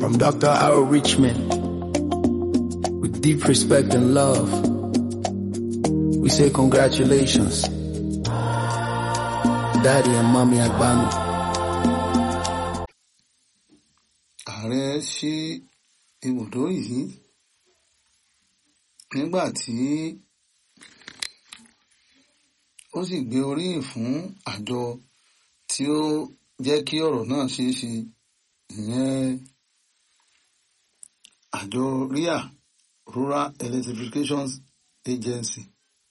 From Dr. Harold Richmond, with deep respect and love, we say congratulations, Daddy and Mommy Agbanu. ààrẹ ṣí ibùdó yìí nígbà tí ó sì gbé oríyìn fún àjọ tí ó jẹ́ kí ọ̀rọ̀ náà ṣeé ṣe ìyẹn àjọ ria rural electrification agency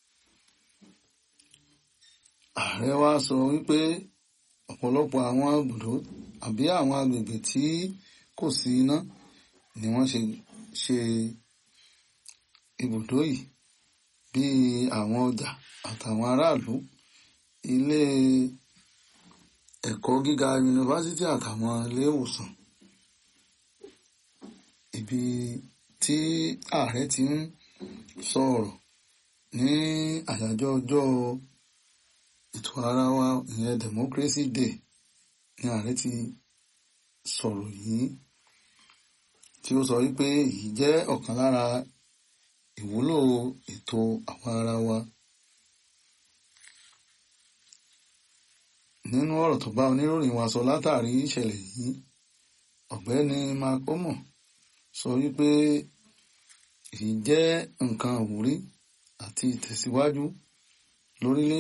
ààrẹ wa sọ wípé ọ̀pọ̀lọpọ̀ àwọn ibùdó àbí àwọn agbègbè tí kò sí iná ni wọ́n ṣe ṣe ibùdó yìí bíi àwọn ọjà àtàwọn aráàlú ilé ẹ̀kọ́ gíga yunifásítì àtàwọn ilé ìwòsàn ibi tí ààrẹ ti ń sọ̀rọ̀ ní àyájọ́ ọjọ́ ètò ara wa ìyẹn democracy day ni ààrẹ ti sọ̀rọ̀ yìí tí ó sọ wípé èyí jẹ́ ọ̀kan lára ìwúlò ètò àwọn ara wa. nínú ọ̀rọ̀ tó bá oníròyìn wa sọ látàrí ìṣẹ̀lẹ̀ yìí ọ̀gbẹ́ni makomo sọ wípé èyí jẹ́ nǹkan àwúrí àti ìtẹ̀síwájú lórílẹ̀